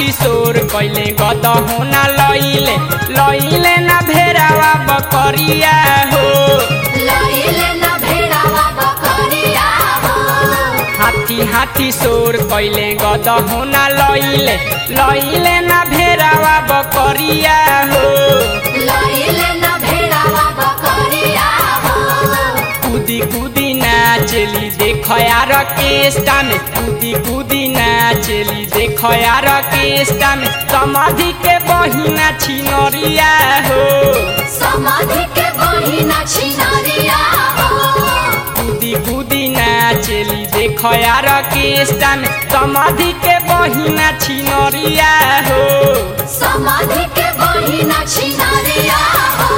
हाथी सोर कैले गद होना लइले लइले ना भेरावा बकरिया हो लइले न भेड़ावा बकरिया हो हाथी हाथी सोर कैले गद होना लइले लइले ना भेरावा बकरिया हो लइले न भेड़ावा बकरिया हो कूदी कूदी नाचेली देख यार केष्टा में कूदी कूदी नाचेली देख यार केष्टा में समाधि के बहिना छिनरिया हो समाधि के बहिना छिनारिया हो कूदी कूदी नाचेली देख यार केष्टा में समाधि के बहिना छिनरिया हो समाधि के बहिना छिनारिया हो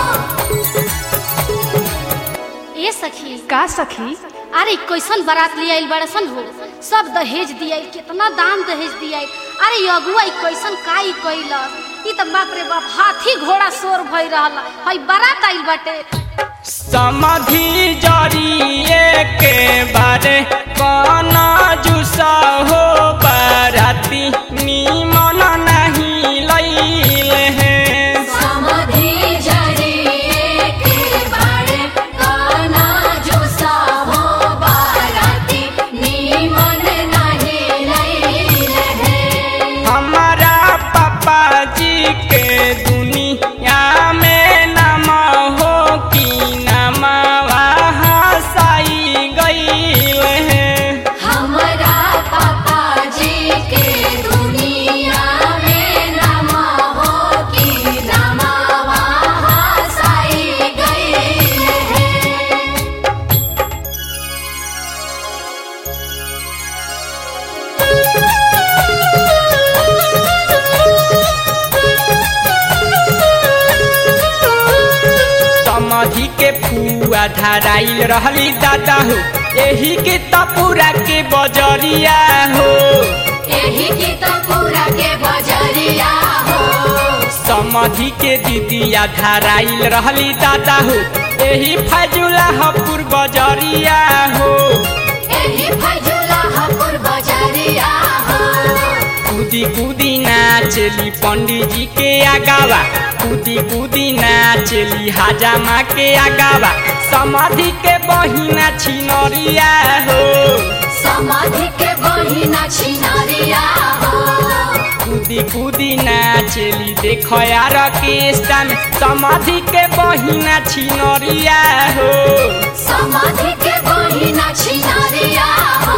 ए सखी का सखी अरे कैसन बारात ले आइल बड़सन हो सब दहेज दिया कितना दाम दहेज दिया अरे ये अगुआ ई कैसन काई कैलस ई त बाप रे बाप हाथी घोड़ा शोर भई रहल हई बारात आइल बाटे समाधि जरिए के बारे कना जुसा हो बाराती निमन नहीं लैले हैं समाधि जरिए के बारे काना जो हो बाराती नीमन नहीं लैले है हमारा पापा जी के दुनिया में नाम हो कि नाम हसाई गईल है हमरा पापा जी के दुनिया में नमा हो कि नमा वहाँ साई गई है समाधि के फुआ धराइल रहली दादा हो एही के तपुरा के बजरिया हो यही की तो पूरा के बजरिया हो समाधि के दीदिया धराइल रहली दादा हो एही फजुला हपुर बजरिया हो यही फजुला हपुर बजरिया हो कूदी कूदी नाचली पंडित जी के आगावा कूदी कूदी नाचली हाजामा के आगावा समाधि के बहिना छिनरिया हो समाधि के बहिना छिनारिया हो कूदी कूदी नाचेली देख यार केष्टा में समाधि के बहिना छिनरिया हो समाधि के बहिना छिनारिया हो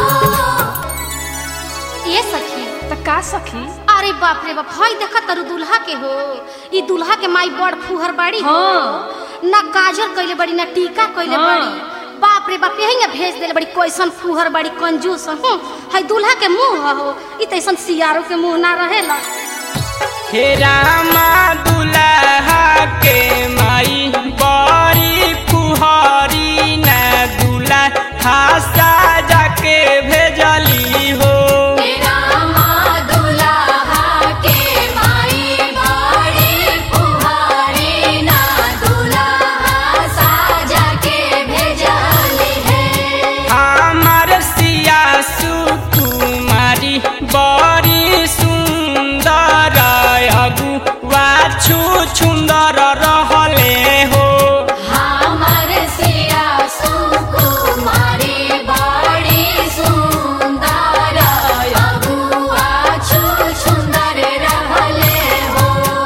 ए सखी त का सखी अरे बाप रे बाप हई देखा तरु दुल्हा के हो ई दुल्हा के माई बड़ फुहर बाड़ी हो ना काजल कइले बड़ी ना टीका कइले हाँ। बड़ी बाप रे बाप यही भेज देले बड़ी कैसन फुहर बड़ी कंजूस हूँ हई दुल्हा के मुंह हो ई तैसन सियारो के मुंह ना रहेला हे रामा दुल्हा के माई बड़ी फुहरी ना दुल्हा साजा के भेजली हो तेरा माँ दुल्हा के माई बड़ी पुहारी ना दुल्हा साजा के भेजली है हमार सिया सुकुमारी बड़ी सुंदर अगुआ छु सुंदर रहले हो हमर सिया सुकुमारी बड़ी सुंदर अगुआ छु सुंदर रहले हो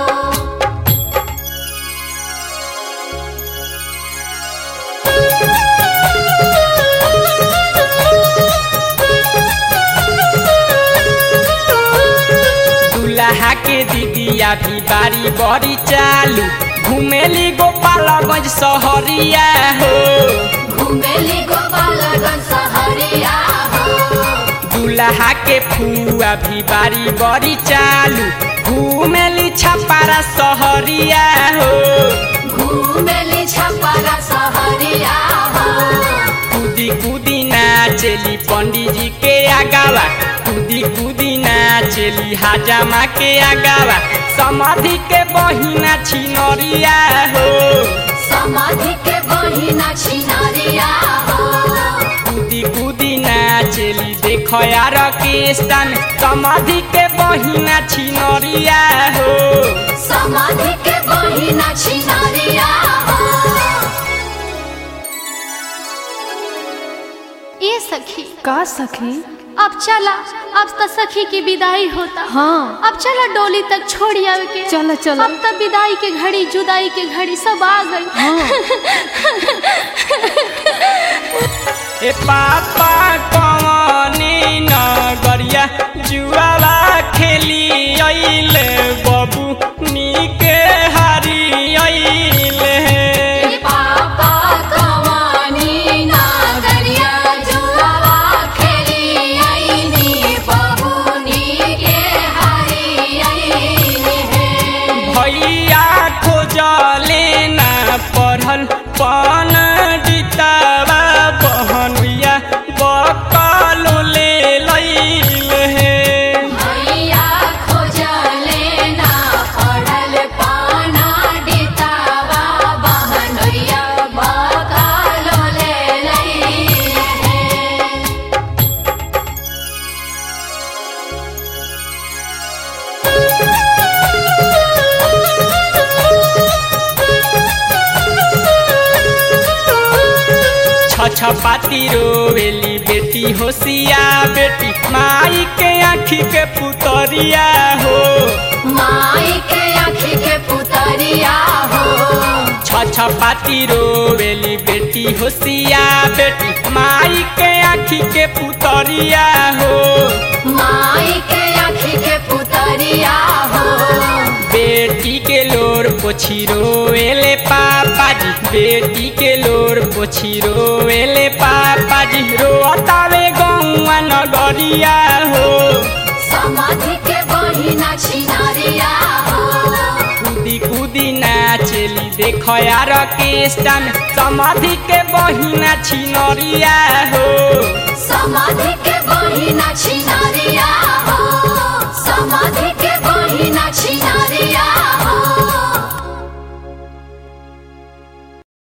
दुल्हा के दीदिया भी बारी बड़ी चालू घुमेली गोपालगंज सहरिया हो घुमेली गोपालगंज सहरिया हो दुल्हा के फुआ भी बारी बड़ी चालू घुमेली छपारा सहरिया हो घुमेली छपरा सहरिया हो कूदी कूदी नाचेली पंडित जी के आगावा कूदी कूदी नाचेली हाजामा के आगावा समाधि के बहिना छिनरिया हो समाधि के बहिना छिनारिया हो कूदी कूदी नाचेली देख देख यार केस्टा में समाधि के बहिना छिनरिया हो समाधि के बहिना छिनारिया हो ए सखी का सखी अब चला अब तो सखी की विदाई होता हाँ अब चला डोली तक छोड़ आवे के चलो, चलो। अब तो विदाई के घड़ी जुदाई के घड़ी सब आ गई ए पापा कवनी नगरिया जुआला खेली अइले बबू नीके हारी अइले पापा कवानी नागरिया जुआवा खेली आईनी बबूनी के हरी आईनी है भैया खोजले ना पढ़ल पन डितावा बहनुया बकलो ले लैले भैया खोजले ना पढ़ल पाना डितावा बहनोइया बकालो ले लई है छ पाती रोवेली बेटी होशिया बेटी माई के आँखी के पुतरिया हो माई के आँखी के पुतरिया हो छ पाती रोवेली बेटी होशिया बेटी माई के आँखी के पुतरिया हो माई के आँखी के पुतरिया हो बेटी के लोर पोछी रोवेले पापा जी बेटी के लोर पोछी रोवेले पापा जी रोतावे गौआ नगरिया हो समाधि के बहिना छिनारिया हो कूदी कूदी नाचेली देख यार केस्टा में समाधि के बहिना छिनरिया हो समाधि के बहिना छिनारिया